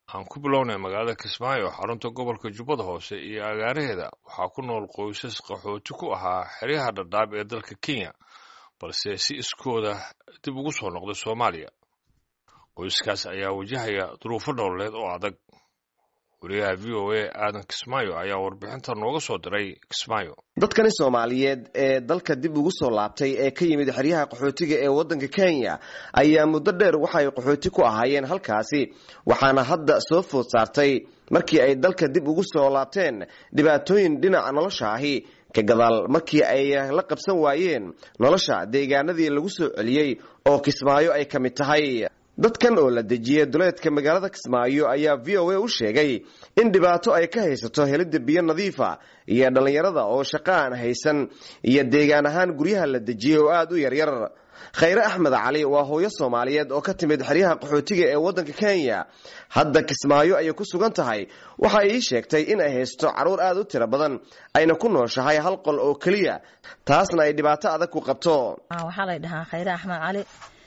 aan ku bilownay magaalada kismaayo xarunta gobolka jubbada hoose iyo agaaraheeda waxaa ku nool qoysas qaxooti ku ahaa xeryaha dhadhaab ee dalka kenya balse si iskooda dib ugu soo noqday soomaaliya qoyskaas ayaa wajahaya duruufo nololeed oo adag wariyaha v o a aadan kismaayo ayaa warbixinta nooga soo diray kismaayo dadkani soomaaliyeed ee dalka dib ugu soo laabtay ee ka yimid xeryaha qaxootiga ee waddanka kenya ayaa muddo dheer waxay qaxooti ku ahaayeen halkaasi waxaana hadda soo food saartay markii ay dalka dib ugu soo laabteen dhibaatooyin dhinaca nolosha ahi ka gadaal markii ay la qabsan waayeen nolosha deegaanadii lagu soo celiyey oo kismaayo ay ka mid tahay dadkan oo la dejiyey duleedka magaalada kismaayo ayaa v o a u sheegay in dhibaato ay ka haysato helidda biyo nadiifa iyo dhallinyarada oo shaqo aan haysan iyo deegaan ahaan guryaha la dejiyey oo aada u yaryar khayre axmed cali waa hooyo soomaaliyeed oo ka timid xeryaha qaxootiga ee waddanka kenya hadda kismaayo ayay ku sugan tahay waxa ay ii sheegtay in ay haysto carruur aada u tiro badan ayna ku nooshahay hal qol oo keliya taasna ay dhibaato adag ku qabto waxaa la dhahaa khayre axmed cali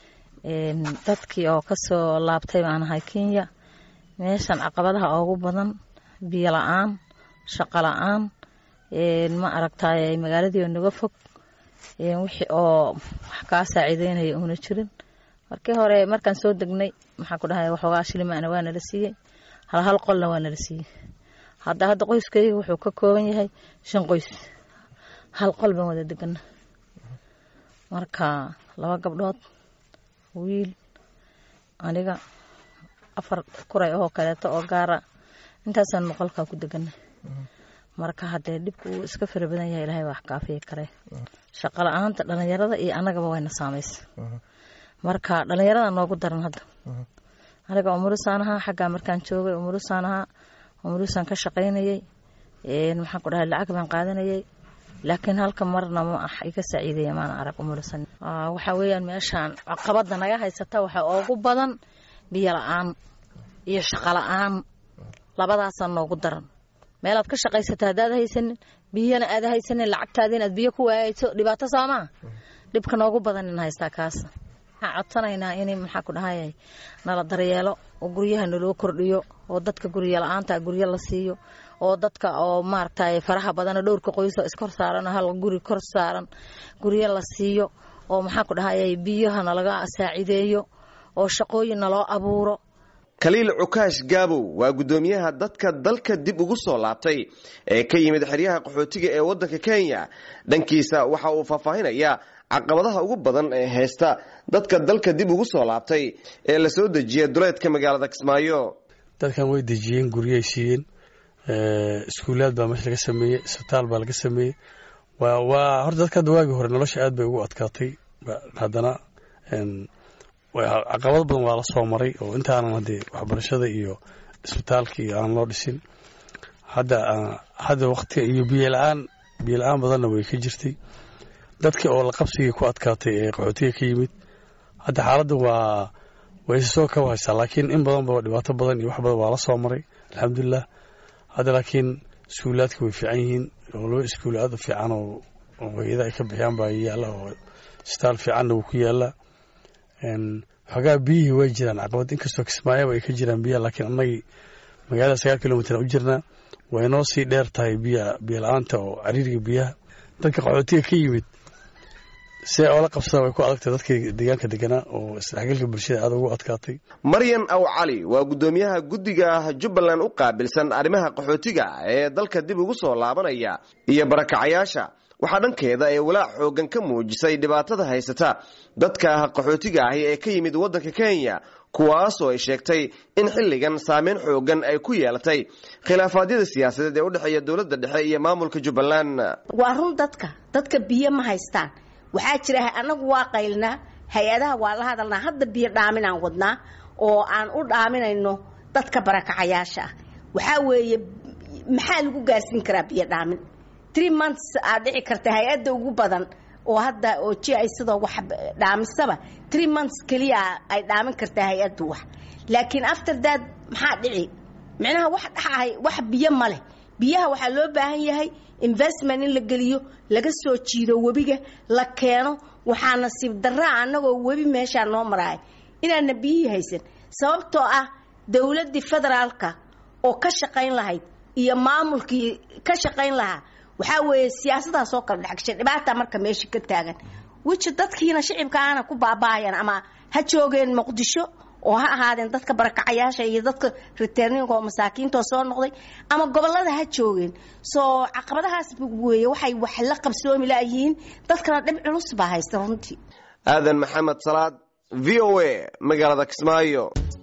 dadkii oo kasoo laabtay baan ahay kenya meeshan caqabadaha ugu badan biyo la-aan shaqo la-aan ma aragtay magaaladii oo naga fog wixii oo wax kaa saaciideynaya uuna jirin markii hore markaan soo degnay maxaa ku dhahay waxoogaa shilimaana waa nala siiyey hal hal qolna waa nala siiyey hadda hadda qoyskayga wuxuu ka kooban yahay shan qoys hal qol baan wada degana marka laba gabdhood wiil aniga afar kuray oo kaleeto oo gaara intaasaan noqolkaa ku deganay marka haddee dhibku uu iska fara badan yahay ilahay wax kaafiyi kare shaqo la-aanta dhalinyarada iyo annagaba wayna saamaysa marka dhalinyarada noogu daran hadda aniga umulusaan ahaa xaggaa markaan joogay umulusaan ahaa umulusaan ka shaqaynayay maxaan ku dhahay lacag baan qaadanayay laakiin halka marna ma ah iga saaciidaya maana arag umulusan waxaa weeyaan meeshaan caqabada naga haysata waxaa ugu badan biyo la-aan iyo shaqo la-aan labadaasaa noogu daran meelaad ka shaqaysata haddaad haysanin biyana aad haysanin lacagtaadi inaad biyo ku waayayso dhibaato soomaa dhibka noogu badan in haystaa kaas waxaan codsanaynaa in maxaa ku dhahay nala daryeelo oo guryaha naloo kordhiyo oo dadka guryo la-aanta guryo la siiyo oo dadka oo maaragtay faraha badana dhowrka qoyso iskor saaran hal guri kor saaran guryo la siiyo oo maxaa ku dhahay biyaha nalaga saacideeyo oo shaqooyin naloo abuuro khaliil cukaash gaabow waa guddoomiyaha dadka dalka dib ugu soo laabtay ee ka yimid xeryaha qaxootiga ee waddanka kenya dhankiisa waxa uu faahfaahinayaa caqabadaha ugu badan ee haysta dadka dalka dib ugu soo laabtay ee la soo dejiya duleedka magaalada kismaayo dadkan way dejiyeen guryay siiyeen iskuulaad baa meesha laga sameeyey isbitaal baa laga sameeyey waa horta dadka hadda waagii hore nolosha aad bay ugu adkaatay haddana caqabado badan waa la soo maray oo intaanan haddee waxbarashada iyo isbitaalka iyo aan loo dhisin hadda hadda waqtiga iyo biyo la-aan biyo la-aan badanna way ka jirtay dadka oo la qabsigii ku adkaatay ee qaxootiga ka yimid hadda xaaladda waa way isa soo kaba haysaa laakiin in badanba dhibaato badan iyo wax badan waa la soo maray alxamdulilah hadda laakiin iskuulaadka way fiican yihiin oo laba iskuul aad u fiican oo hay-ada ay ka bixiyaan baa yaalla oo isbitaal fiicanna wuu ku yaallaa xoogaa biyihii way jiraan caqabad inkastoo kismaayaba ay ka jiraan biyaha laakiin annagii magaalada sagaal kilomitr u jirnaa way noo sii dheer tahay biya biyo la-aanta oo cariiriga biyaha dadka qaxootiga ka yimid see oola qabsadaan way ku adagtay dadkii deegaanka deganaa oo isdhexgalka bulshada aad ugu adkaatay maryan aw cali waa guddoomiyaha guddiga jubbaland u qaabilsan arrimaha qaxootiga ee dalka dib ugu soo laabanaya iyo barakacayaasha waxaa dhankeeda ee walaac xoogan ka muujisay dhibaatada haysata dadka qaxootiga ahi ee ka yimid waddanka kenya kuwaasoo ay sheegtay in xilligan saameyn xoogan ay ku yeelatay khilaafaadyada siyaasadeed ee u dhexeeya dowladda dhexe iyo maamulka jubbaland waa run dadka dadka biyo ma haystaan waxaa jira annagu waa qaylnaa hay-adaha waa la hadalnaa hadda biyo dhaaminaan wadnaa oo aan u dhaaminayno dadka barakacayaasha ah waxaa weeye maxaa lagu gaarsiin karaa biyo dhaamin tree months aad dhici karta hay-adda ugu badan oo hadda oo ji ay sidoo wax dhaamisaba tree months keliya ay dhaamin kartaa hay-addu wax laakiin after that maxaa dhici micnaha wax dhaxahay wax biyo ma leh biyaha waxaa loo baahan yahay investment in la geliyo laga soo jiido webiga la keeno waxaa nasiib daraa annagoo webi meeshaa noo maraaya inaana biyihii haysan sababtoo ah dowladdii federaalka oo ka shaqayn lahayd iyo maamulkii ka shaqayn lahaa waxaa weeye siyaasadaas oo kala dhexgashay dhibaata marka meesha ka taagan wiji dadkiina shicibka aana ku baaba'ayan ama ha joogeen muqdisho oo ha ahaadeen dadka barakacayaasha iyo dadka riterninka oo masaakiintoo soo noqday ama gobolada ha joogeen soo caqabadahaas weeye waxay wax la qabsoomi layihiin dadkana dhib culus baa haysta runtii aadan maxamed salaad v o a magaalada kismaayo